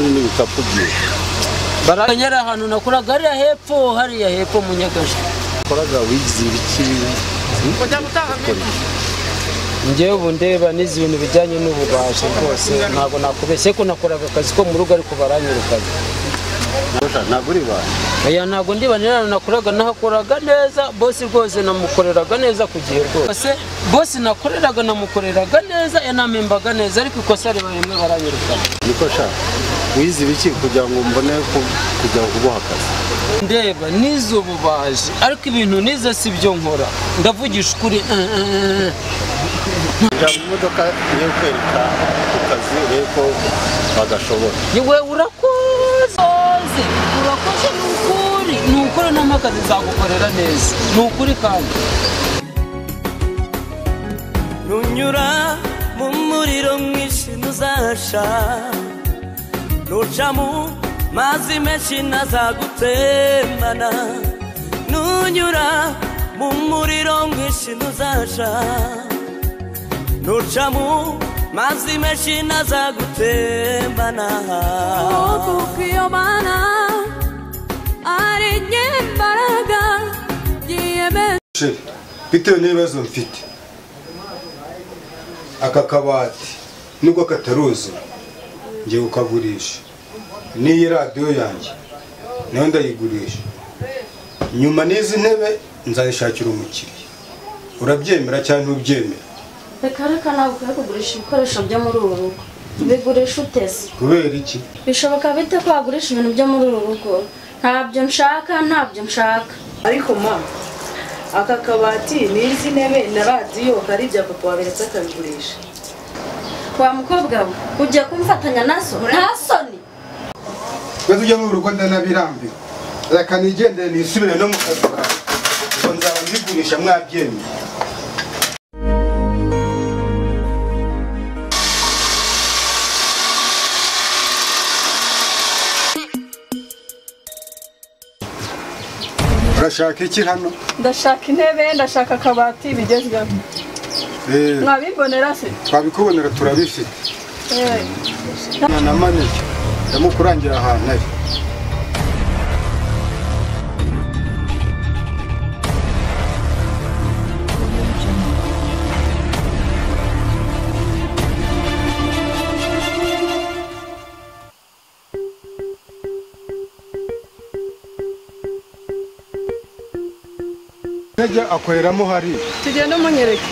akakubwira baragera ahantu nakoraga hariya hepfo hariya hepfo mu nyagasha koraga wigize ibiki njyewe ubu ndeba n'izi bintu bijyanye n'ububaji rwose ntabwo nakubeshye ko nakoraga akazi ko mu rugo ariko baranyirukanye ntabwo uri bantu aya ntabwo ndibanira nakoraga nahakoraga neza bosi rwose namukoreraga neza ku gihe rwose bosi nakoreraga namukoreraga neza yanamembaga neza ariko ikosa riba rimwe baranyirukana niko sha wize ibiki kugira ngo mbone ku- kujya kuboha akazi ndeba nize ububaji ariko ibintu nize si byo nkora ndavugisha ukuri eh, eh, eh. kujya mu modoka yo kwereka ku kazi urebe ko bagashobora Ni we urakoze urakoze ni ukuri ni ukuri n'amakazi nzagukorera neza ni ukuri kandi nunyura mu muriro mwinshi ntuzahasha nuca mu mazi menshi ntazagutembana nunyura mu muriro mwinshi ntuzahasha nuca mu mazi menshi ntazagutembana kuko iyo mana ari nyembaraga yiyemeza Sheri, bitewe n'ibibazo mfite aka kabati nubwo kataruzura ngiye kukagurisha n'iyi radiyo yanjye nayo ndayigurisha nyuma n'izi ntebe nzayishakira umukiriya urabyemera cyangwa ntubyemera reka reka ntabwo ukwiye kugurisha ibikoresho byo muri uru rugo bigurisha utese kubera iki bishoboka bite ko wagurisha ibintu byo muri uru rugo ntabyo nshaka ntabyo nshaka ariko ma aka kabati n'izi ntebe na radiyo hari ibya papa waberetse akabigurisha wa mukobwa we ugiye kumfatanya nazo nta soni twese ujya muri urugo ndanabirambiwe reka nigendere nisubire no mu kazi kawe ubwo nzaba mbigurisha mwabyemeye urashaka iki hano ndashaka intebe ndashaka akabati bigezweho Eh, mwabibonera se twabikubonera turabifite Eh, na maneke ndamukurangira ahantu ari Nejya akoreramo hari tugende umunyereke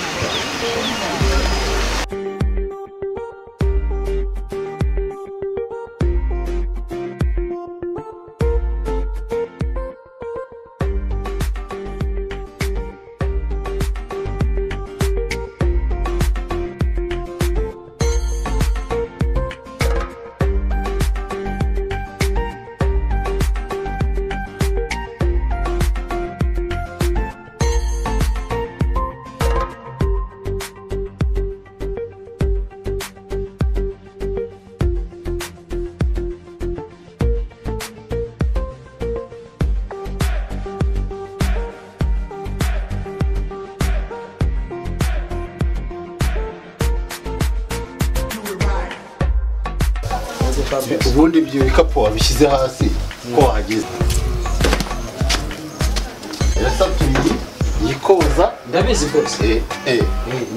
ubundi ibyo bikapu wabishyize hasi ko wahageze irasabye iyi yikoza ndabizi rwose eh, eh,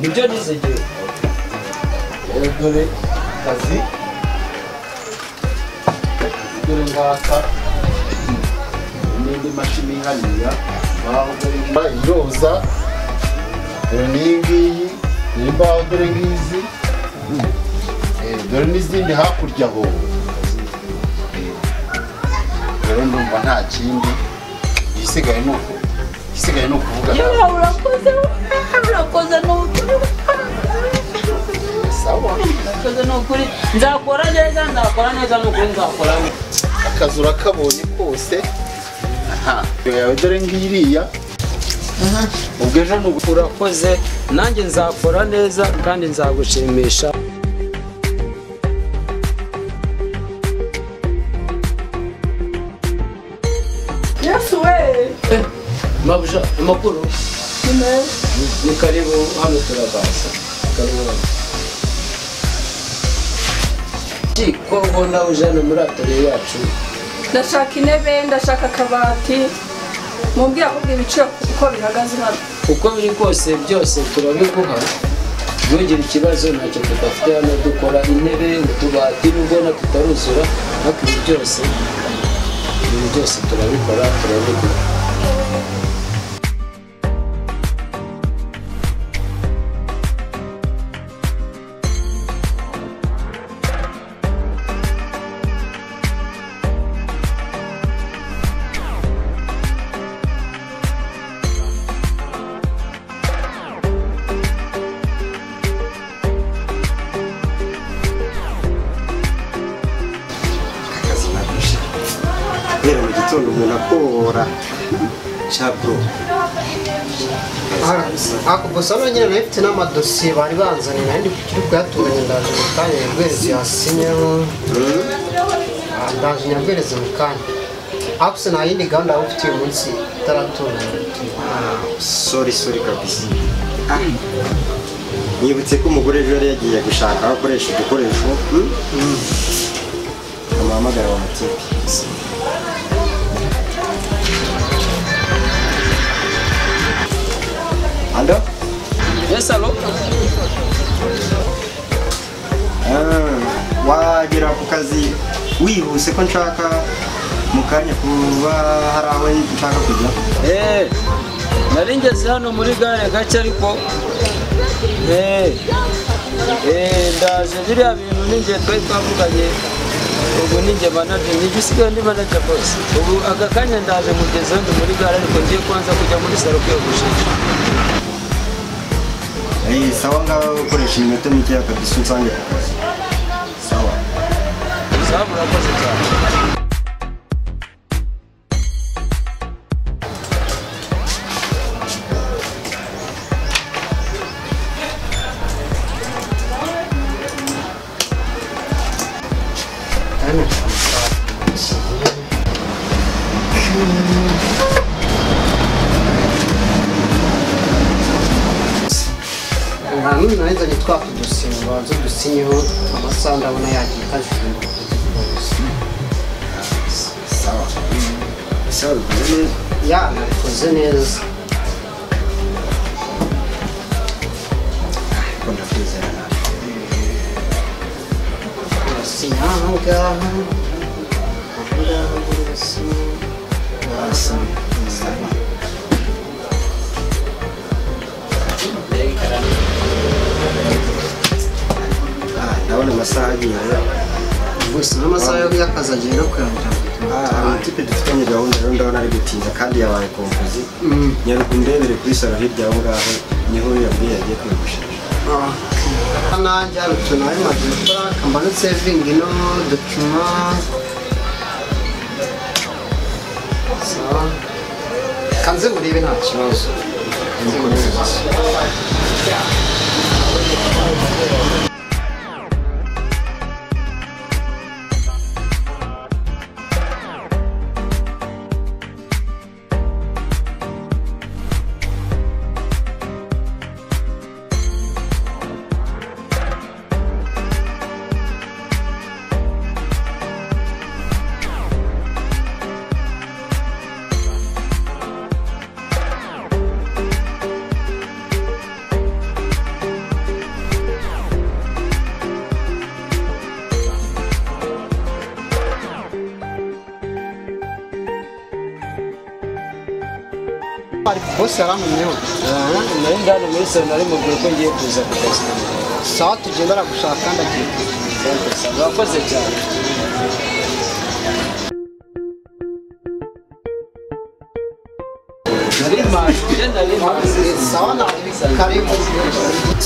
nibyo nize igihe rero dore kazi dore ngaka n'indi mashini ihaniya imbaho dore ngiyi iroza dore n'iyi ngiyi n'imbaho dore ngizi Eh, dore n'izindi hakurya aho Eh, rero ndumva nta kindi igisigaye ni uku igisigaye ni ukuvuga yewe urakoze urakoze ni ukuri sawa urakoze ni ukuri nzakora neza nzakora neza ni ukuri nzakora neza akazi urakabonye kose aha iyo yawe dore ngiriya ubwo ejo ni ubu- urakoze nanjye nzakora neza kandi nzagushimisha yesu we mabuja amakuru ni meza ni karibu hano turabaza karibu hano Ki, ko ubona ujana muri atoriye yacu ndashaka intebe ndashaka akabati mubwira akubwira ibiciro uko bihagaze hano uko biri kose byose turabiguha ntugire ikibazo ntacyo tudafite hano dukora intebe utubati nubwo na tutaruzura ariko ibi byose ibi byose turabikora turabiguha akazi nagusha guhera mu gitondo umuntu akora cyabro ako gusa nongere nayo mfite n'amadosiye bari banzaniye nari ndi kuri kuyatunganya ndaje mu kanya nyabwereze yasinyeho Ah, ndaje nyabwereze mu kanya ariko se nta yindi gahunda waba ufite uyu munsi itaratunganya sori sori kabisa Ah, nibutse ko umugore ejo yari yagiye gushaka aho akoresha udukoresho hmm? amuhamagara wa mutipe ando yes alo Ah, wagera ku kazi wihuse ko nshaka mu kanya kuba hari aho nshaka kujya Eh, nari ngeze hano muri gare gake ariko eh, eh, ndaje biriya bintu ninjye twari twavuganye ubu ninjye manaje ninjye usigaye ndi manaje bose ubu aka kanya ndaje mugeze ndi muri gare ariko ngiye kubanza kujya muri saro kwiyogoshisha Eh, sawa ngaho ukoresha iminota mikeya kabisa unsange ku kazi sawa sawa murakoze cyane nta n'uyu nanizanye twa tudosiye ngo banze dusinyeho amasaha ndabona yagiye kajugunywa sawa sawa bikoze neza ya nabikoze neza ariko ndakwizera nawe urasinya aha ngaha aha ngaha urasinya Awesome. Sawa. Ah, ndabona amasaha agiye gusa n'amasaha y'akazi agiye no kurangira amatipe dufitanye gahunda rero ndabona ari gutinda kandi yabaye kompozi Mm. nyaruka undebere kuri saro hirya aho ngaho niho yabwiye yagiye kwigushisha nanjye hari utuntu ari magura kambana sevingi no dokima sawa kanze murebe nta kibazo Kanze murebe nta kibazo. bose yaramunyeho nari ndani muri saro nari mubwira ko ngiye kuza ku kazi sawa tugenda aragushaka kandi agiye murakoze cyane nari mpashye nari mpashye sawa na karibu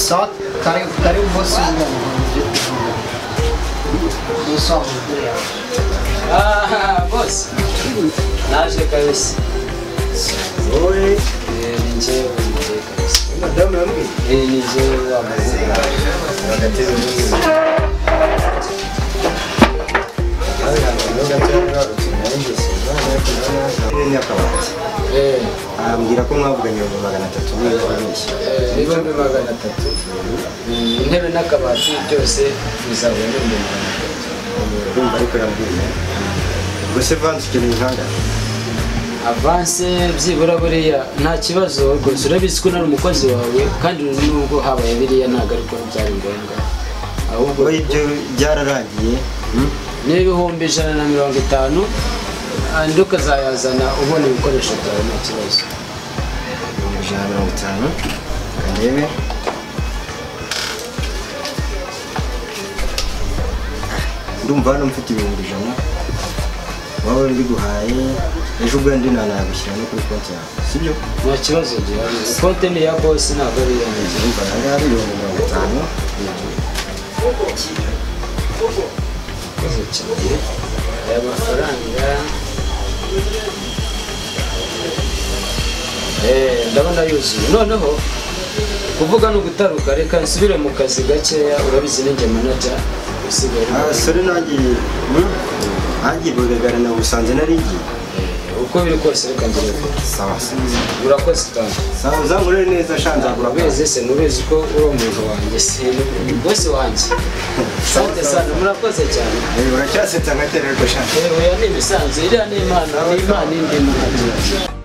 sawa karibu karibu bose w'umuntu Ah, bose naje kabisa wowe Eh, ni njyewe nje kabisa madamu yambwiye Eh, ni njyewe wa mazina agateze neza n'akabati Eh, arambwira ko mwavuganye ibihumbi magana atatu n'ibikoresho eh, ibihumbi magana atatu Mm, intebe n'akabati byose bizabona ibihumbi magana atatu urumva ariko yabwiye ubwo se vansi ukeneye inkangahe avanse byibura buriya nta kibazo rwose urabizi ko unari umukozi wawe kandi nubwo habaye biriya ntabwo ariko byari ngombwa ahubwo wowe ibyo byararangiye hmm? n'ibihumbi ijana na mirongo itanu andi ukazayazana ubona ibikoresho byawe nta kibazo ibihumbi ijana na mirongo itanu kandebe ndumva hano mfite ibihumbi ijana wowe mbiguhaye ejo ubwanjye nanagushyira no kuri konti yawe sibyo nta kibazo gihari konti ni iya bose ntabwo ari iya njye ndumva aha ngaha ari ibihumbi mirongo itanu urakoze cyane aya mafaranga Eh, ndabona yuzuye noneho kuvuga ni ugutaruka reka nsubire mu kazi gakeya urabizi ninjye manaja usigaye uri mu abasore nanjye hmm? nanjye bagagara na busanze narigiye kazi. uko biri kose reka ngere vuba. sawa sawa urakoze cyane sawa uzamurere neza sha nzagura urabizi se mubizi ko uri umuntu wanjye si bose wanjye sante sana murakoze cyane uracyasetsa nka tererwa sha yewe ni ibisanzwe iriya ni imana ni imana indi mu